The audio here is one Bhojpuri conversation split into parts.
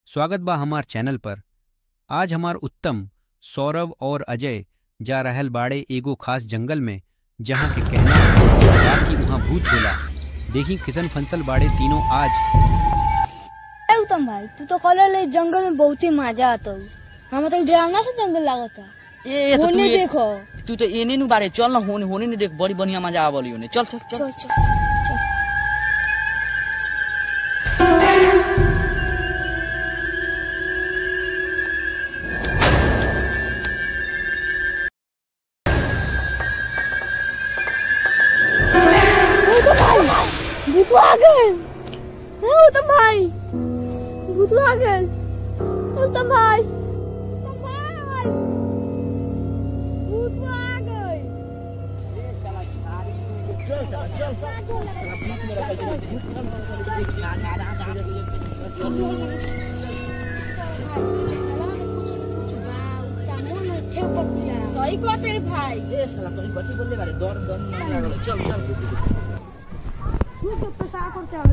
स्वागत बा हमार चैनल पर आज हमार उत्तम सौरभ और अजय जा रहल बाड़े एगो खास जंगल में जहाँ के कहना बा कि वहाँ भूत होला देखी किसन फंसल बाड़े तीनों आज ए उत्तम भाई तू तो कॉलर ले जंगल में बहुत ही मजा आता हूँ हमें तो डरावना से जंगल लागता ए तो तू होने ए- देखो तू तो एने नु बारे चल ना होने होने ने देख बड़ी बढ़िया मजा आवली होने चल चल चल चल चल उत्तम भाई भूत आ गए ए, उत्तम भाई भूत आ गए उत्तम भाई उत्तम भाई भूत आ गए सही कहते रे भाई ए साला कहीं बच्ची बोलले बारे डर डर नहीं लागल चल चल तू तो पैसा करते आवे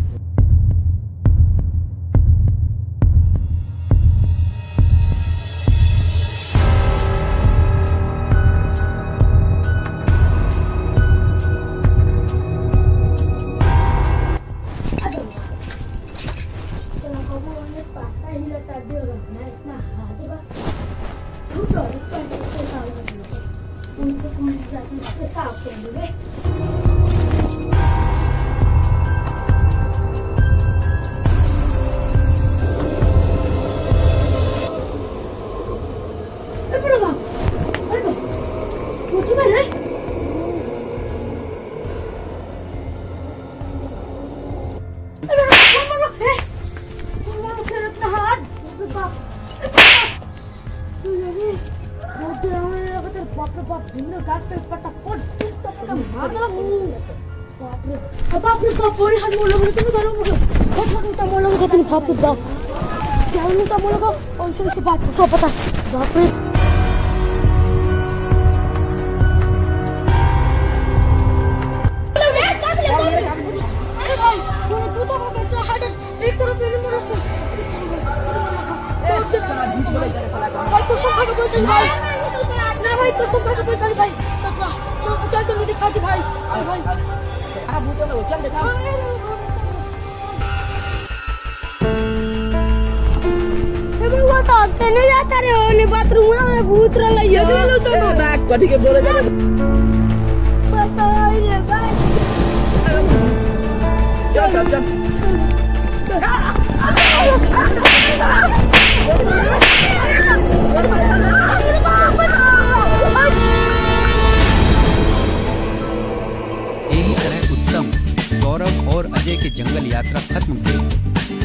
बापरे बाप बड़ी हाथ मोल लगे तुम्हें करो मुझे बहुत हाथ मोटा मोल लगे तुम बाप रे बाप क्या मोटा मोल लगा और सुन से बात को पता बाप रे अरे भाई तूने तू तो हो गया हार्ट एक तरफ मेरे में रखो भाई तो सब खड़े बोलते भाई ना भाई तो सब खड़े बोलते भाई चल चल चल मुझे दिखा दे भाई अरे भाई आ भूत ना चल देखा वो तो हफ्ते नहीं जाता रे होने बाथरूम में भूत रह लई है गेलो तो तो बैग कथी के बोले जा पता है रे भाई चल चल चल यही तरह उत्तम सौरभ और अजय के जंगल यात्रा खत्म हुई